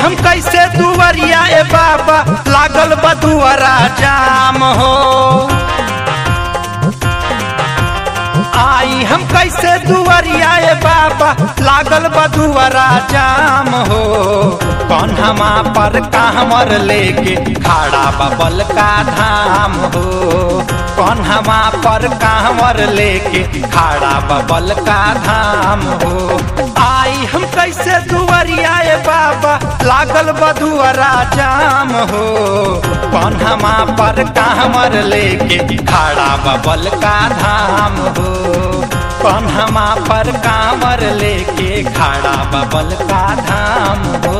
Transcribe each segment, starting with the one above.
हम कैसे दुवरिया ए बाबा लागल बदुअरा जाम हो आई हम कैसे दुवरिया ए बाबा लागल बदुअरा जाम हो कौन हमा पर कांवर लेके खाड़ा बबल का धाम हो कौन हमा पर कांवर लेके खाड़ा बबल का धाम हो आई हम कैसे दुवरिया ए बाबा लागल बदुअरा जाम हो कौन हमा पर कांवर लेके खाड़ा बबल का धाम हो कौन हमा पर कांवर लेके खाड़ा बबल का धाम हो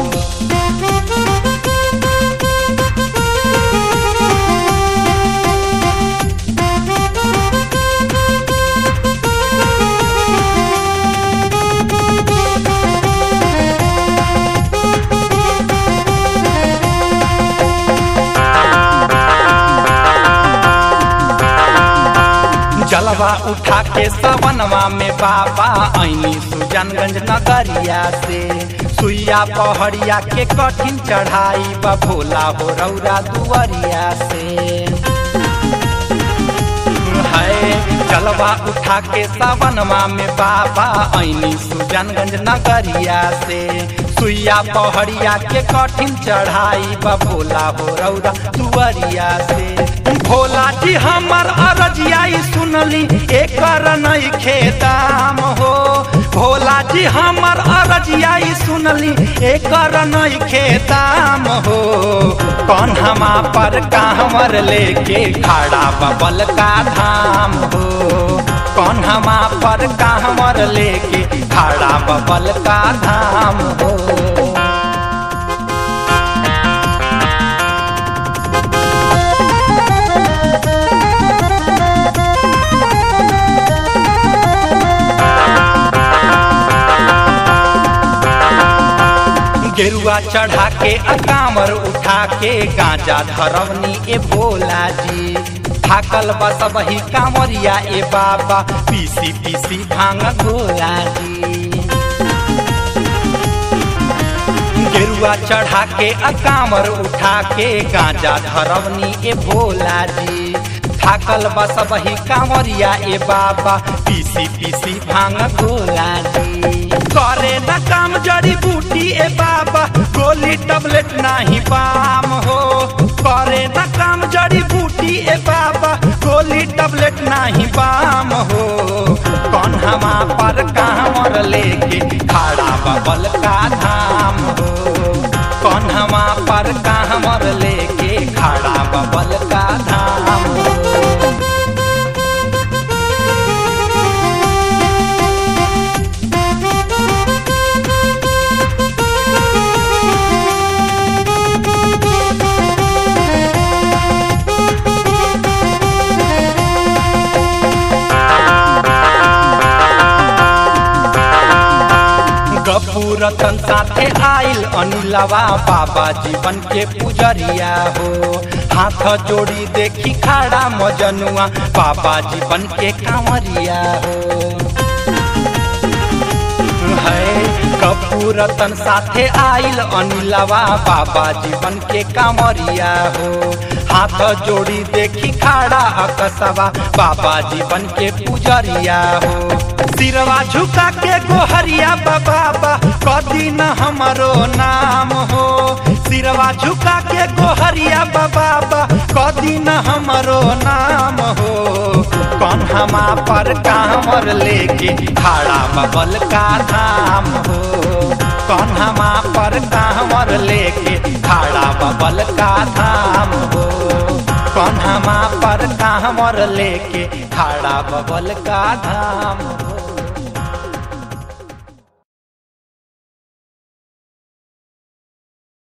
जलवा उठा के सवनवा में बाबा ऐनी सुजनगंज नगरिया से सुइया पहड़िया के कठिन चढ़ाई बा भोला हो रौरा दुआरिया से है जलवा उठा के सवनवा में बाबा ऐनी सुजनगंज नगरिया से सुइया पहड़िया के कठिन चढ़ाई बा भोला हो रौरा दुआरिया से भोला जी हमर अरजिया सुनली एकर नहीं खेदाम हो भोला जी हमर अरजिया सुनली एकर नहीं खेदाम हो कौन हमा पर कांवर लेके खाड़ा बबल का धाम हो कौन हमा पर कांवर लेके खाड़ा बबल का धाम हो गेरुआ चढ़ा के अकामर उठा के गांजा धरवनी ए भोला जी थाकल बस वही कांवरिया ए बाबा पीसी पीसी भांग भोला जी गेरुआ चढ़ा के अकामर उठा के गांजा धरवनी ए भोला जी थाकल बस वही कांवरिया ए बाबा पीसी पीसी भांग भोला जी करे न काम जड़ी बूटी ए बाबा गोली टबलेट नाही पाम हो करे न काम जड़ी बूटी ए बाबा गोली टबलेट नाही पाम हो कौन हमा पर कांवर लेके खाड़ा बबल का धाम हो कौन हमा पर कांवर लेके खाड़ा बबल का धाम हो गपूरतन साथे आइल अनिलवा बाबा जीवन के पुजरिया हो हाथ जोड़ी देखी खाड़ा मजनुआ बाबा जीवन के कांवरिया हो है कपूरतन साथे आइल अनिलवा बाबा जीवन के कांवरिया हो हाथ जोड़ी देखी खाड़ा अकसवा बाबा जीवन के पुजरिया हो सिरवा झुका के गोहरिया बाबा कदी न हमरो नाम हो सिरवा झुका के गोहरिया बाबा कदी न हमरो नाम हो कौन हमा पर कांवर लेके खाड़ा बबल का धाम हो कौन हमा पर कांवर लेके खाड़ा बबल का धाम हो कौन हमा पर कांवर लेके खाड़ा बबल का धाम हो